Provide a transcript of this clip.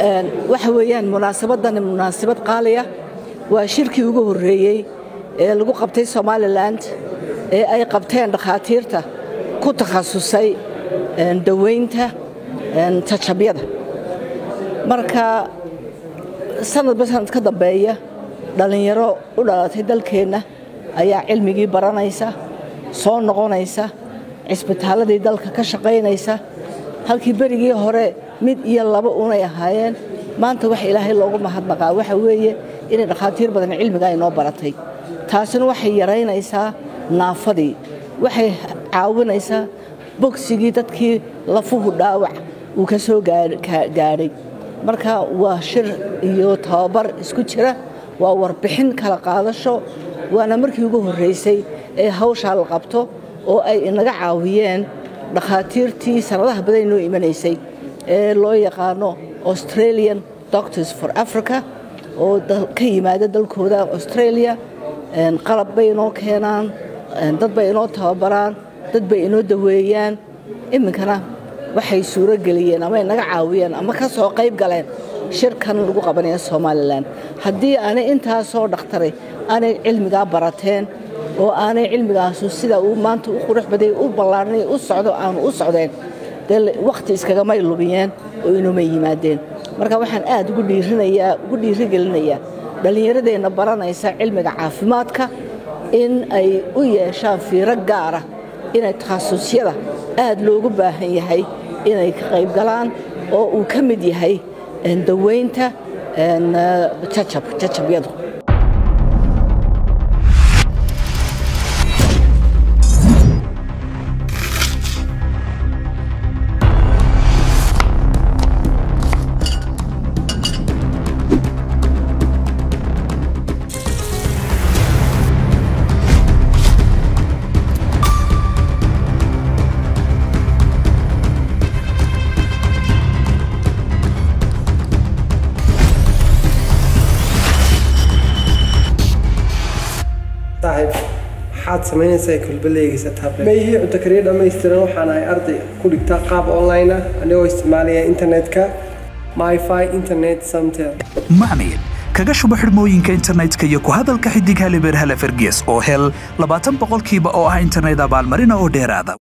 waxa weeyaan munaasabadani munaasabad qaaliya waa shirkii ugu horreeyey ee lagu qabtay somalilan ee ay qabteen dhakhaatiirta ku takhasusay daweynta tajabyada marka sanadba sanad ka dambeeya dhallinyaro u dhalatay dalkeenna ayaa cilmigii baranaysa soo noqonaysa cisbitaalladii dalka ka shaqaynaysa halkii berigii hore mid iyo laba unay ahaayeen maanta waxa ilaahay loogu mahadnaqaa waxa weeye inay dhakhaatiir badan cilmiga ay noo baratay taasina waxay yaraynaysaa naafadii waxay caawinaysaa bogsigii dadkii lafuhu dhaawac uu ka soo gaadhay marka waa shir iyo tababar isku jira waa warbixin kala qaadasho waana markii ugu horraysay ee hawshaa la qabto oo ay inaga caawiyeen dhakhaatiirtii sanadaha badan inoo imanaysay ee loo yaqaano australian doctors for africa oo ka yimaada dalkooda australia qalab bay inoo keenaan dad bay inoo tababaraan dad bay inoo daweeyaan iminkana waxay suuro geliyeen ama inaga caawiyeen ama ka soo qayb galeen shirkan lagu qabanaya somalilan haddii aanay intaasoo dhakhtaray aanay cilmigaa barateen oo aanay cilmigaasu sida uu maanta u qurux baday u ballaarnay u socdo aanu u socdeen dee wakhti iskagamay lumiyeen oo inumay yimaadeen marka waxaan aad ugu dhiirinayaa ugu dhiirigelinayaa dhallinyaradeenna baranaysa cilmiga caafimaadka in ay u yeeshaan fiiro gaara inay takhasusyada aad loogu baahan yahay inay ka qayb galaan oo uu ka mid yahay daweynta jajabyadu maxaad samaynaysaa kulbaleygiisa tablet mayhii cunto kariya dhammaystiran waxaan ahay arday ku dhigta qaab online ah anigoo isticmaalaya internetka myfi internet samtel macmiil kaga shubo xidhmooyinka internetka iyo ku hadalka xidig halibeer hale fergees oo hel labaatan boqolkiiba oo ah internet abaalmarina oo dheeraada